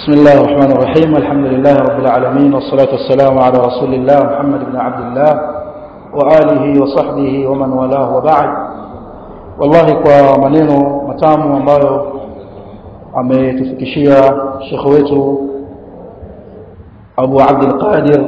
بسم الله الرحمن الرحيم الحمد لله رب العالمين والصلاة والسلام على رسول الله محمد بن عبد الله وآله وصحبه ومن والاه وبعد والله kwa maneno matamu ambayo ametufikishia shekhe wetu Abu Abdul Qadir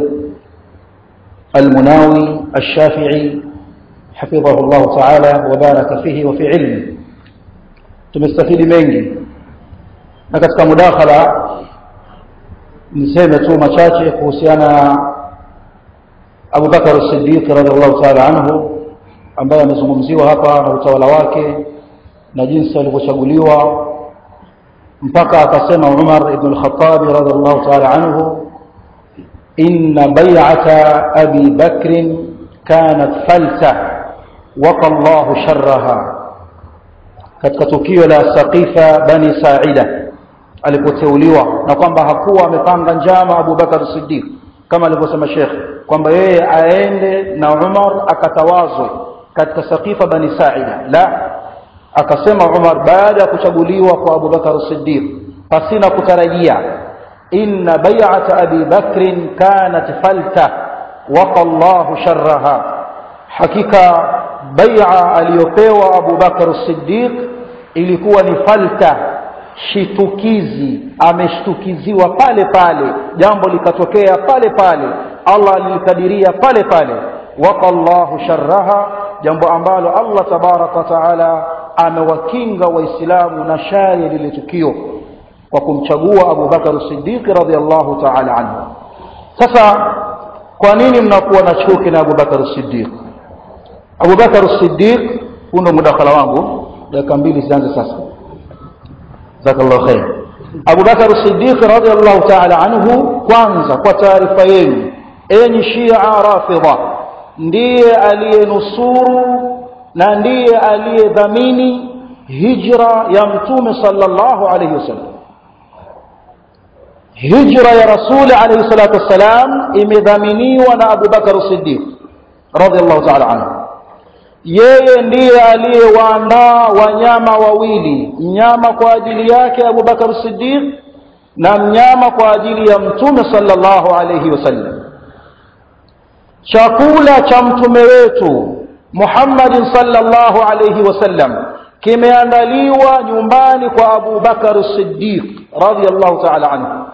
المناوي الشافعي حفظه الله تعالى وبارك فيه وفي علمه tumestafidi mengi na katika mudakhala niseme tu machache kuhusiana na Abu Bakar as-Siddiq radhiallahu ta'ala anhu ambaye amezungumziwa hapa na utawala wake na jinsi alivyochaguliwa mpaka akasema Umar ibn al-Khattab radhiallahu ta'ala anhu inna bay'ata Abi Bakr kanat falsa waqa Allahu sharraha katika tukio la Saqifa bani Sa'ida alipoteuliwa na kwamba hakuwa amepanga njama Abu Bakar Siddiq kama alivyosema Sheikh kwamba yeye aende na Umar akatawazwe katika Saqifa bani Sa'ida la akasema Umar baada ya kuchaguliwa kwa Abu Bakar Siddiq pasina kutarajia inna bay'ata Abi Bakr kanat falta waqa Allahu sharraha hakika bai'a aliyopewa Abu Bakar Siddiq ilikuwa ni falta shitukizi ameshtukiziwa pale pale jambo likatokea pale pale Allah alilikadiria pale pale waqa Allahu sharraha jambo ambalo Allah tabaraka wa taala amewakinga waislamu na shari lile tukio kwa kumchagua Abu Bakar Siddiq radhiallahu taala anhu sasa kwa nini mnakuwa na chuki na Abu Bakar Siddiq Abu Bakar Siddiq huu ndo mudakhala wangu dakika mbili zianze sasa jazakallahu khair Abu Bakar Siddiq radhiallahu ta'ala anhu kwanza kwa taarifa yenu enyi Shia Rafidha ndiye aliyenusuru na ndiye aliyedhamini hijra ya mtume sallallahu alayhi wasallam hijra ya rasuli alayhi salatu wassalam imedhaminiwa na Abu Bakar Siddiq radhiallahu ta'ala anhu yeye ndiye aliyewaandaa wanyama wawili mnyama kwa ajili yake Abu Bakar Siddiq na mnyama kwa ajili ya mtume sallallahu alayhi wasallam chakula cha mtume wetu Muhammad sallallahu alayhi wasallam kimeandaliwa nyumbani kwa Abu Bakar Siddiq radhiyallahu ta'ala anhu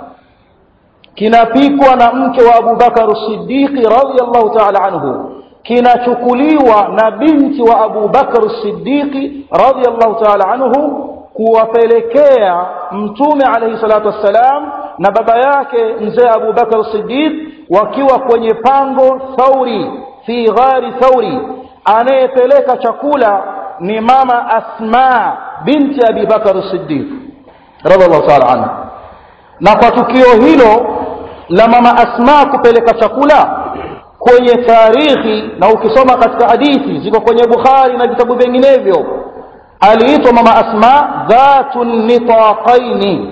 kinapikwa na mke wa Abu Bakar Siddiq radhiyallahu ta'ala anhu kinachukuliwa na binti wa Abu Bakar Siddiqi radhiyallahu ta'ala anhu kuwapelekea mtume alayhi salatu wassalam na baba yake mzee Abu Bakar Siddiq wakiwa kwenye pango Thauri fi ghari Thauri anayepeleka chakula ni mama Asma binti Abi Bakar Siddiq radhiyallahu ta'ala anhu na kwa tukio hilo la mama Asma kupeleka chakula kwenye tarikhi na ukisoma katika hadithi ziko kwenye Bukhari na vitabu vinginevyo aliitwa mama Asma dhatu nitaqaini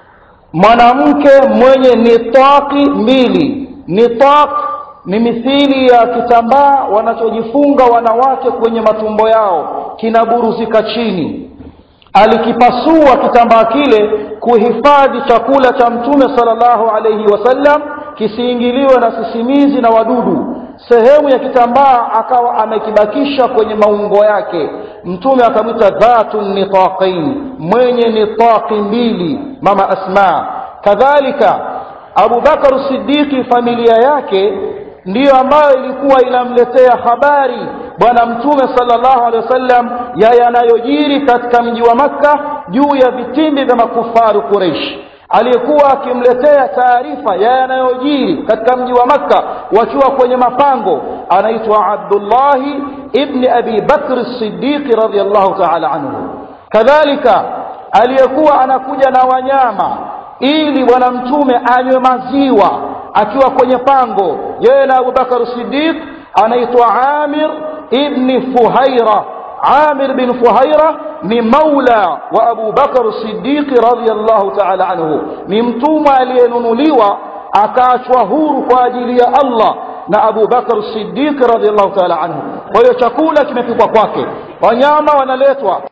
mwanamke mwenye nitaqi mbili nitaq ni mithili ya kitambaa wanachojifunga wanawake kwenye matumbo yao kinaburuzika chini alikipasua kitambaa kile kuhifadhi chakula cha mtume sallallahu alayhi wasallam kisiingiliwe na sisimizi na wadudu sehemu ya kitambaa akawa amekibakisha kwenye maungo yake mtume akamwita dhatu nitaqain mwenye nitaqi mbili mama asma kadhalika Abu Bakar Siddiqi familia yake ndiyo ambayo ilikuwa inamletea habari bwana mtume sallallahu alaihi wasallam ya yanayojiri katika mji wa Makka juu ya vitimbi vya makufaru Quraysh aliyekuwa akimletea taarifa ya yanayojiri katika mji wa Makka wakiwa kwenye mapango anaitwa Abdullah ibn Abi Bakr Siddiq radhiyallahu ta'ala anhu kadhalika aliyekuwa anakuja na wanyama ili bwana mtume anywe maziwa akiwa kwenye pango yeye na Abu Bakar Siddiq anaitwa Amir ibn Fuhaira Amir bin Fuhaira ni maula wa Abu Bakar Siddiq radhiyallahu ta'ala anhu ni mtumwa aliyenunuliwa akaachwa huru kwa ajili ya Allah na Abu Bakar Siddiq radhiyallahu ta'ala anhu kwa hiyo chakula kimepikwa kwake wanyama wanaletwa